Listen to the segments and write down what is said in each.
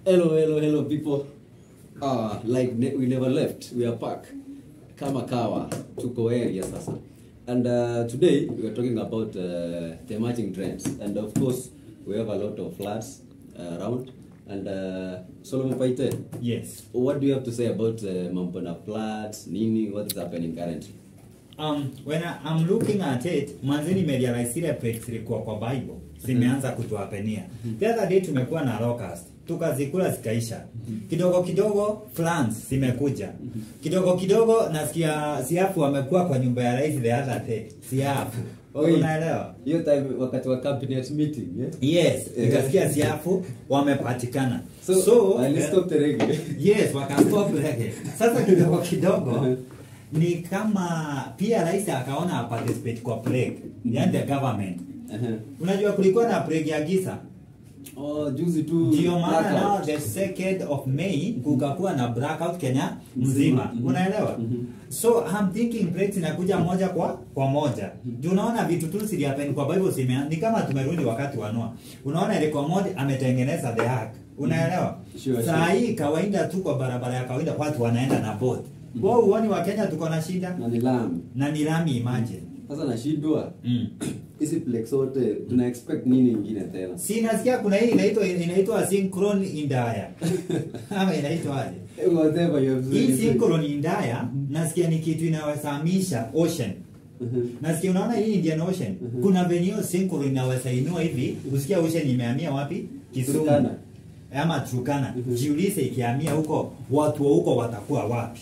Hello, hello, hello, people. Uh, like ne- we never left. We are back. Kama kawa, tuko area sasa. And uh, today we are talking about uh, the emerging trends. And of course, we have a lot of floods uh, around. And uh, Solomon Paite, Yes. what do you have to say about uh, mambo na floods, nini, what is happening currently? Um, when I, I'm looking at it, mwanzo nimerealize zile plagues zilikuwa kwa Bible zimeanza kutuapenia. The other day tumekuwa na locust tukazikula zikaisha. Kidogo kidogo floods zimekuja. Kidogo kidogo nasikia siafu wamekuwa kwa nyumba ya rais the other day. Siafu. Wait. Unaelewa? Hiyo time wakati wa cabinet meeting, yeah? Yes, Eh. nikasikia siafu wamepatikana. So, so uh, let's stop the reggae. Yes, wakastop reggae. Sasa kidogo kidogo ni kama pia rais akaona participate kwa plague, yani the government. Uh-huh. Unajua kulikuwa na plague ya giza. Oh, juzi tu Ndio maana blackout. now the second of May kukakuwa na blackout Kenya mzima. Mhm. Unaelewa? Mhm. So I'm thinking plagues inakuja moja kwa kwa moja. Ndio unaona vitu tu zili happen kwa Bible zime ni kama tumerudi wakati wa Noah. Unaona ile kwa moja ametengeneza the ark. Unaelewa? Sure, Saa sure. hii kawaida tu kwa barabara ya kawaida watu wanaenda na boat. Wao uoni wa Kenya tuko na shida na ni lami. na ni lami imagine. Sasa nashindwa Mm. hizi plex zote tuna expect nini ingine tena? Si nasikia kuna hii inaitwa inaitwa synchron indaya. Ama inaitwa aje? Whatever you have Hii said. synchron indaya nasikia ni kitu inawezamisha ocean. Mhm. Nasikia unaona hii Indian Ocean. Mhm. Kuna venye hiyo synchron inaweza inua hivi, usikia ocean imehamia wapi? Kisumu. Turkana. Ama Turkana. Mhm. Jiulize ikihamia huko, watu wa huko watakuwa wapi?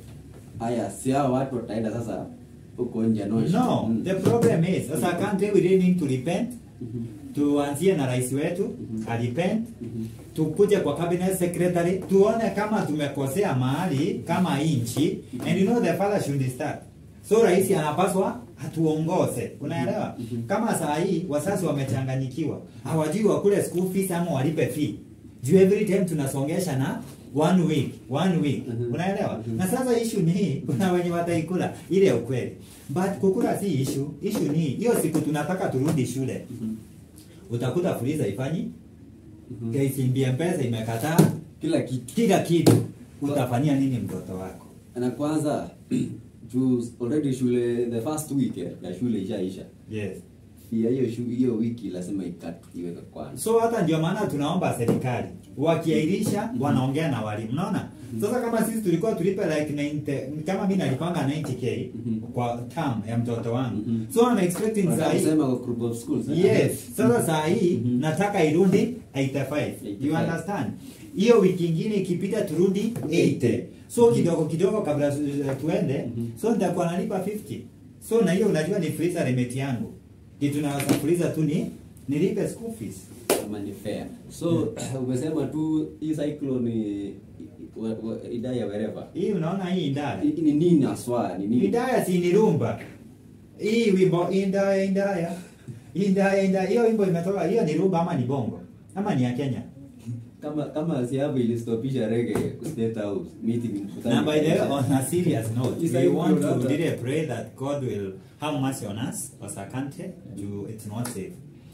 Haya, si hao watu wataenda sasa huko nje no. No, Mm. the problem is, as a country we really need to repent. Mhm. Tuanzie na rais wetu, Mhm. alipent. Mhm. Tukuje kwa cabinet secretary, tuone kama tumekosea mahali kama inchi. And you know the father should start. So rais anapaswa atuongoze. Unaelewa? Mhm. Kama saa hii wasasi wamechanganyikiwa, hawajui wakule school fees ama walipe fee. Juu every time tunasongesha na one week, one week. Mhm. Unaelewa? Mhm. Na sasa issue ni hii, kuna wenye wataikula ile ya ukweli. But kukula si issue. Issue ni hii, hiyo siku tunataka turudi shule. Mhm. Utakuta fuliza ifanyi, Mhm. KCB M-Pesa imekataa Kila kitu. kila kitu. Utafanyia nini mtoto wako? Na kwanza juu already shule the first week eh, ya shule ishaisha. Yes. Pia hiyo shu- hiyo wiki lazima ikatu iweke kwanza. So hata ndio maana tunaomba serikali wakiairisha wanaongea na walimu. Unaona? Sasa kama sisi tulikuwa tulipe like 90 kama mimi nalipanga 90k Mhm. kwa term ya mtoto wangu. Mhm. So I'm expecting saa Wanataka hii kusema kwa group of schools. eh? Yes. Sasa saa hii Mhm. nataka irundi 85. You 85. understand? Hiyo wiki ingine ikipita turudi 80. So kidogo kidogo kabla tu- tuende, Mhm. so nitakuwa nalipa 50. So na hiyo unajua ni freezer limit yangu. Kitu naweza freezer tu ni nilipe school fees. kama ni fair. So umesema tu hii cyclone ni wa- wa- idaya wherever. Hii unaona hii indaya. Ni ni nini aswa? Ni nini? Indaya si ni rumba. Hii wimbo indaya indaya. Indaya indaya. Hiyo wimbo imetoka hiyo ni rumba ama ni bongo? Ama ni ya Kenya? Kama kama siabu ilistopisha reggae state house meeting mkutano. Now, by the way, on a serious note, Is we that want good, to huh? really pray that God will have mercy on us as a country. Do it's not safe.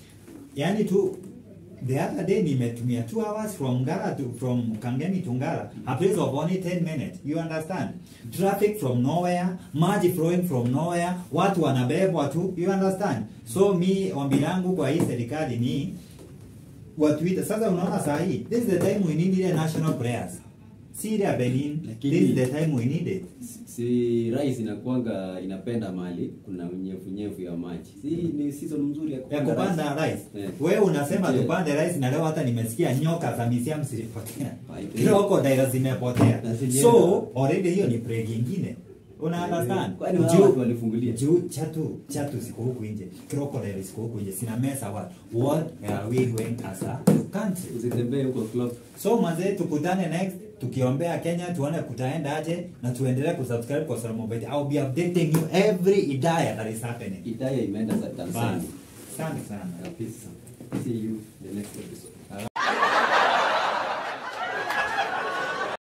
Yani tu the other day nimetumia two hours from Ngara to from Kangemi to Ngara, a place of only 10 minutes. You understand? Traffic from nowhere, maji flowing from nowhere, watu wanabebwa tu. You understand? So mi ombi langu kwa hii serikali ni watuite sasa. Unaona saa hii, this is the time we need ile national prayers, si ile ya Benin. Lakini- This is the time we need it. si rais inakuanga inapenda mali kuna unyevu nyevu ya maji. Si ni season mzuri ya ya kupanda. kupanda rice. Eh. Wewe unasema Yeah. tupande rice na leo hata nimesikia nyoka za misiam zilipotea. Right. Crocodile zimepotea. Na zilienda. So already hiyo ni plague nyingine. Una understand? Kwani wao watu walifungulia? Juu chatu chatu ziko huku nje. Crocodile ziko huku nje. Sina mesa watu. What are we going as a country? Usitembee huko club. So mazee tukutane next tukiombea Kenya tuone kutaenda aje na tuendelee kusubscribe kwa Solomon Bait. I'll be updating you every idea that is happening. Idaya imeenda za Bye. Tanzania. Asante sana. Kabisa. See you the next episode.